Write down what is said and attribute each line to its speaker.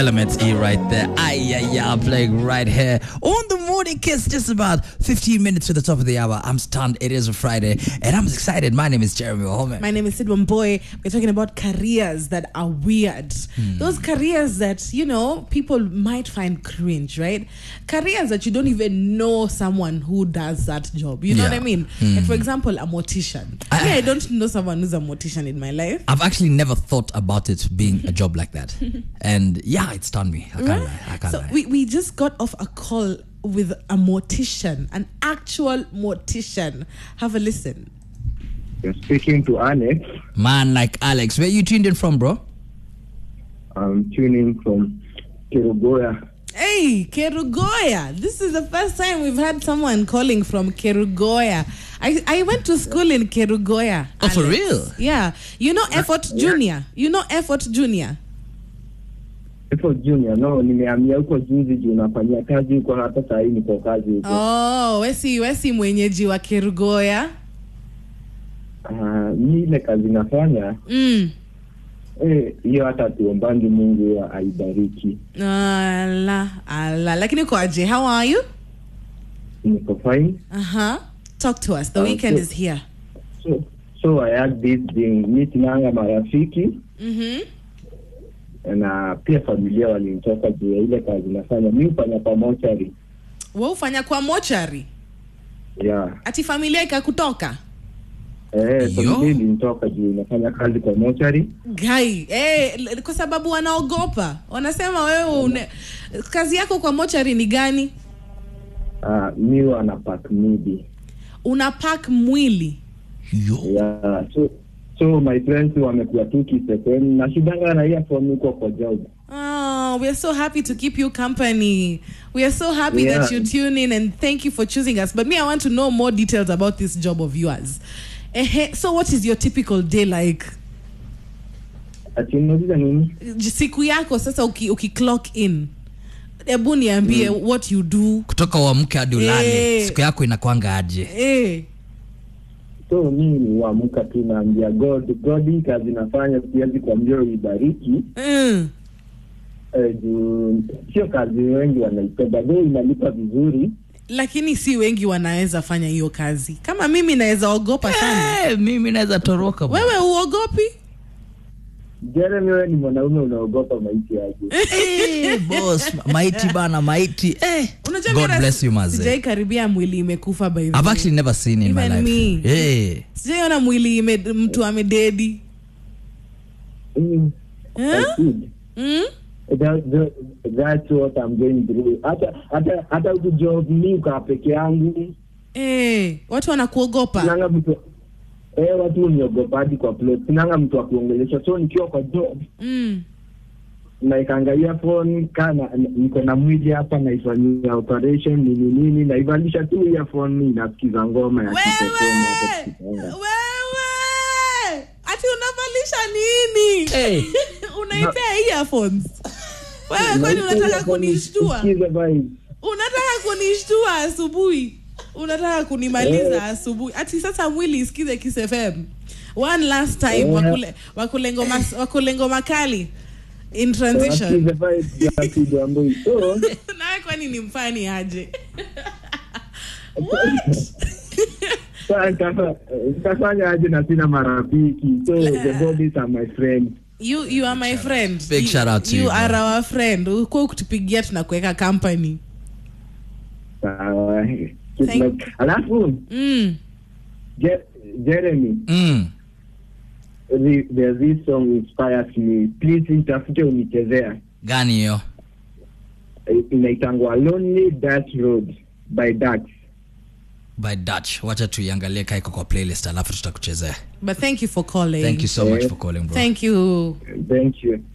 Speaker 1: Elements E right there. Ay, ay, ay, playing right here on the morning kiss, just about 15 minutes to the top of the hour. I'm stunned. It is a Friday, and I'm excited. My name is Jeremy Ohome.
Speaker 2: My name is Sidwan Boy. We're talking about careers that are weird. Those careers that, you know, people might find cringe, right? Careers that you don't even know someone who does that job. You know what
Speaker 1: Yeah.
Speaker 2: I mean? Like, for example, a mortician.
Speaker 1: I-
Speaker 2: Me, I don't know someone who's a mortician in my life.
Speaker 1: I've actually never thought about it being a job like that, and yeah, it stunned me. I can't lie. I can't
Speaker 2: So
Speaker 1: lie.
Speaker 2: we, we just got off a call with a mortician, an actual mortician. Have a listen.
Speaker 3: You're speaking to Alex.
Speaker 1: Man like Alex, where you tuned in from, bro?
Speaker 3: I'm tuning from Kirugoya.
Speaker 2: Hey, Kerugoya. This is the first time we've had someone calling from Kerugoya. I, I went to school in Kerugoya.
Speaker 1: Oh, for
Speaker 2: Alex.
Speaker 1: real?
Speaker 2: Yeah. You know Effort Junior? You know Effort Junior?
Speaker 3: Ipo Junior, no, nimehamia huko juzi juu nafanyia kazi huko, hata saa hii niko kazi huko.
Speaker 2: Oh, wesi wesi mwenyeji wa Kerugoya.
Speaker 3: Ah, mi ile kazi nafanya
Speaker 2: Mm.
Speaker 3: eh, hiyo hata tuombangi Mungu ya aibariki.
Speaker 2: Ala, ala. Lakini kwaje? How are you?
Speaker 3: Niko fine.
Speaker 2: Uh-huh. Talk to us. The
Speaker 3: Uh,
Speaker 2: weekend
Speaker 3: so-
Speaker 2: is here.
Speaker 3: So, so I had this thing, mi sinanga marafiki
Speaker 2: Mhm.
Speaker 3: na pia familia walinitoka juu ya ile kazi nafanya. Mi hufanya kwa mochari
Speaker 2: Wewe ufanya kwa mochari.
Speaker 3: yeah.
Speaker 2: Ati familia ikakutoka?
Speaker 3: Eh,
Speaker 1: Yo.
Speaker 3: familia ilinitoka juu nafanya kazi kwa mochari
Speaker 2: gai eh, l- kwa sababu wanaogopa wanasema wewe une, kazi yako kwa mochari ni gani
Speaker 3: Ah, mi wanapak midi
Speaker 2: una pack mwili
Speaker 1: Yo.
Speaker 3: yeah. so, so my friends wamekuwa tu kisekeni na shidanga na earphone huko kwa job
Speaker 2: Oh, we are so happy to keep you company. We are so happy that
Speaker 3: Yeah.
Speaker 2: you tune in and thank you for choosing us. But me, I want to know more details about this job of yours. Ehe, so, what is your typical day like?
Speaker 3: atinauliza nini
Speaker 2: J- Siku yako sasa uki, uki clock in. Ebu niambie what you do.
Speaker 1: Kutoka uamke hadi ulale,
Speaker 2: Eh.
Speaker 1: siku yako inakwanga aje?
Speaker 2: Eh.
Speaker 3: so mi huamka tu naambia god god hii kazi nafanya siwezi kuambia uibariki
Speaker 2: Mm.
Speaker 3: eh, juu sio kazi wengi wanaipenda though inalipa vizuri
Speaker 2: lakini si wengi wanaweza fanya hiyo kazi kama mimi naweza ogopa sana
Speaker 1: Eh, mimi naweza toroka bro.
Speaker 2: wewe uogopi
Speaker 3: jeremy wewe ni mwanaume unaogopa maisha yake
Speaker 1: Eh, boss, maiti bana, maiti. Eh.
Speaker 2: unajua
Speaker 1: God
Speaker 2: mimi
Speaker 1: bless you, maze.
Speaker 2: sijai karibia mwili imekufa by the
Speaker 1: I've
Speaker 2: way.
Speaker 1: actually never seen in my
Speaker 2: Even
Speaker 1: life.
Speaker 2: me.
Speaker 1: Eh.
Speaker 2: sijaiona mwili ime, mtu amededi
Speaker 3: mm.
Speaker 2: Eh?
Speaker 3: that's good.
Speaker 2: mm?
Speaker 3: That, that, that's what I'm going through. Hata hata hata huku job mi ukaa peke yangu
Speaker 2: eh, watu wanakuogopa
Speaker 3: sinanga mtu eh, watu uniogopaji kwa plot, sinanga mtu wa kuongelesha, so nikiwa kwa job
Speaker 2: mm.
Speaker 3: naikaangalia phone kana niko na mwili hapa naifanyia operation nini nini, naivalisha tu earphone inasikiza ngoma ya
Speaker 2: wewe
Speaker 3: kitotoma hapo kitanda.
Speaker 2: wewe ati unavalisha nini
Speaker 1: Eh.
Speaker 2: unaipea earphones wewe kwani
Speaker 3: Naipea
Speaker 2: unataka
Speaker 3: earphone
Speaker 2: kunishtua
Speaker 3: isikize vibes.
Speaker 2: unataka kunishtua asubuhi unataka kunimaliza
Speaker 3: Eh.
Speaker 2: asubuhi ati sasa mwili isikize Kiss FM one last time
Speaker 3: Eh.
Speaker 2: wakule wakule ngoma wakule ngoma kali in transition
Speaker 3: Wasikize vibes ya Kido Ambui. So,
Speaker 2: nawe kwani ni mfani aje
Speaker 3: sasa nitafa- nitafanya aje na sina marafiki so the bodies are my friends
Speaker 2: you you are my friend
Speaker 1: Big
Speaker 2: you,
Speaker 1: shout out to
Speaker 2: you
Speaker 1: you,
Speaker 2: are
Speaker 1: man.
Speaker 2: our friend ukuwa ukitupigia tunakuweka company
Speaker 3: sawa
Speaker 2: Thank-
Speaker 3: alafu
Speaker 2: mm.
Speaker 3: Je- jeremy
Speaker 1: Mm.
Speaker 3: the- there's this song inspires me please nitafute unichezea
Speaker 1: Gani hiyo?
Speaker 3: Eh, inaitangwa lonely Dutch road by Dax.
Speaker 1: By Dutch. Wacha tuiangalie kaiko kwa playlist alafu tutakuchezea.
Speaker 2: but thank you for calling
Speaker 1: Thank you so much
Speaker 3: Eh.
Speaker 1: for calling bro.
Speaker 2: thank you
Speaker 3: thank you